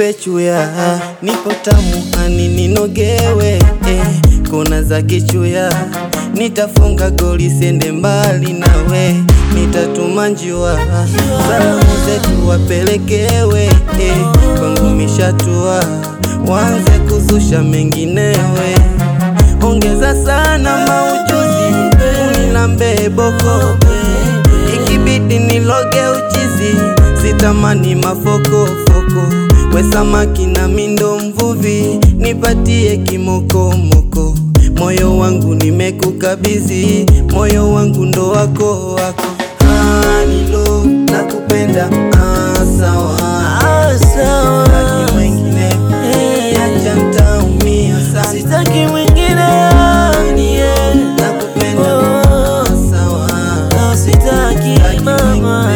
nipe chuya, nipo tamu hani ninogewe eh, kona za kichuya, nitafunga goli sende mbali nawe, nitatuma njiwa, salamu zetu wapelekewe eh, kwangu mishatua, wanze kuzusha menginewe, ongeza sana maujuzi, unilambe boko ikibidi niloge uchizi, sitamani mafokofoko, we samaki na mindo mvuvi, nipatie kimokomoko, moyo wangu nimekukabidhi, moyo wangu ndo wako wako, anilo nakupenda, ah, sawa Ah, sawa. Sitaki mwingine, acha ntaumia sana, Sitaki mwingine yani, yeah. nakupenda, Oh, ah, sawa oh, sitaki mama.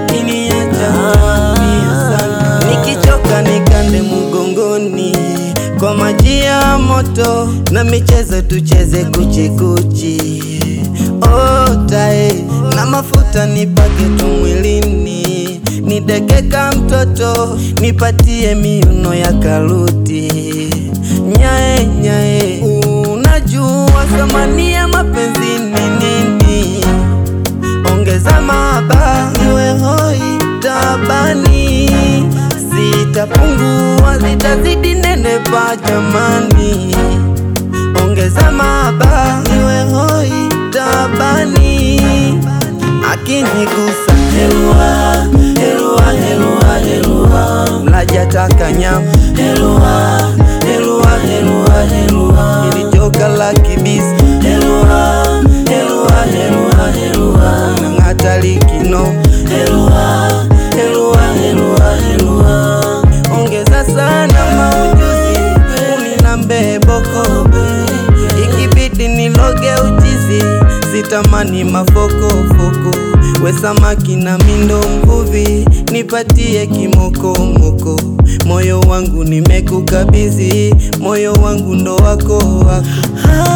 Nikichoka nikande mgongoni kwa maji ya moto na michezo tucheze kuchikuchi otae na mafuta nipake tu mwilini nidekeka mtoto nipatie miuno ya karuti nyae nyae unajua thamani ya mapenzi ni nini ongeza maba iwe hoi tabani, sitapungua zitazidi nenepa jamani, ongeza maba iwe hoi tabani, akinigusa Helua, helua, helua, helua. mlaja taka nyama Helua, helua, helua, helua. ilijoka la kibisi Helua, helua, helua, helua. nang'ata likino Helua, helua, helua, helua. ongeza sana maujuzi unilambe boko ikibidi niloge uchizi sitamani mafokofoko we samaki na mindo mvuvi nipatie kimokomoko moyo wangu nimekukabidhi moyo wangu ndo wako wako Ah,